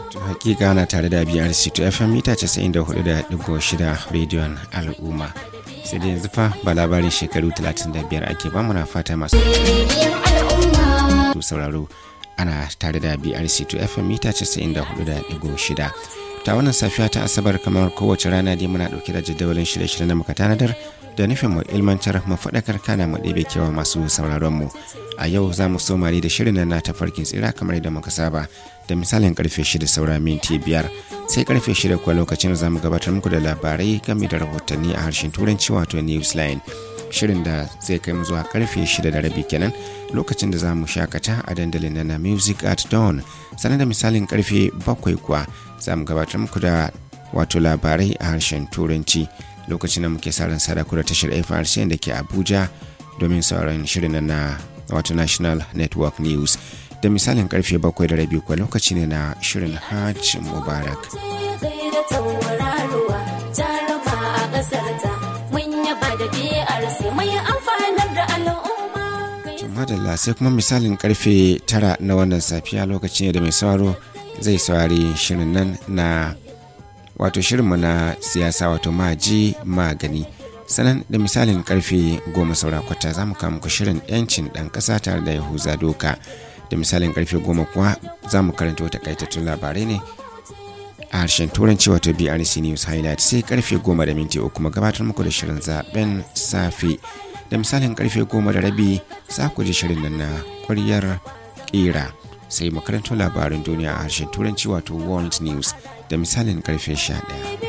hakika na tare da biyar to fm mita 94.6 rediyon al'umma sai da yanzu fa ba labarin shekaru 35 ake ba muna fata masu sauraro ana tare da brc to fm mita 94.6 ta wannan safiya ta asabar kamar kowace rana dai muna dauke da jadawalin shirye-shirye na muka tanadar da nufin mu ilmantar mu faɗakar kana mu ɗebe kewa masu sauraron mu a yau za mu somari da shirin na tafarkin tsira kamar yadda muka saba da misalin karfe shida saura minti biyar sai karfe shida kuwa lokacin za mu gabatar muku da labarai game da rahotanni a harshen turanci wato newsline shirin da zai kai mu zuwa karfe shida da rabi kenan lokacin da za mu shakata a dandalin na music at dawn sannan da misalin karfe bakwai kuwa za mu gabatar muku da wato labarai a harshen turanci lokacin da muke sa ran sadaku da tashar FRC da ke Abuja domin sauran shirin na wato National Network News da misalin karfe bakwai da rabi kuwa lokaci ne na shirin Hajj Mubarak. Madalla sai kuma misalin karfe tara na wannan safiya lokaci ne da mai sauraro zai saurari shirin nan na wato shirinmu na siyasa wato maji magani sanan da misalin karfe goma saura kwata za mu kawo muku shirin yancin ɗan ƙasa tare da yahuza doka da misalin karfe goma kuwa za mu karanta wata kaitattun labarai ne a harshen turanci wato brc news highlight sai karfe goma da minti uku kuma gabatar muku da shirin zaben safe da misalin karfe goma da rabi za ku ji shirin nan na kwaryar kera sai makarantar labarin duniya a harshen turanci wato world news da misalin karfe 11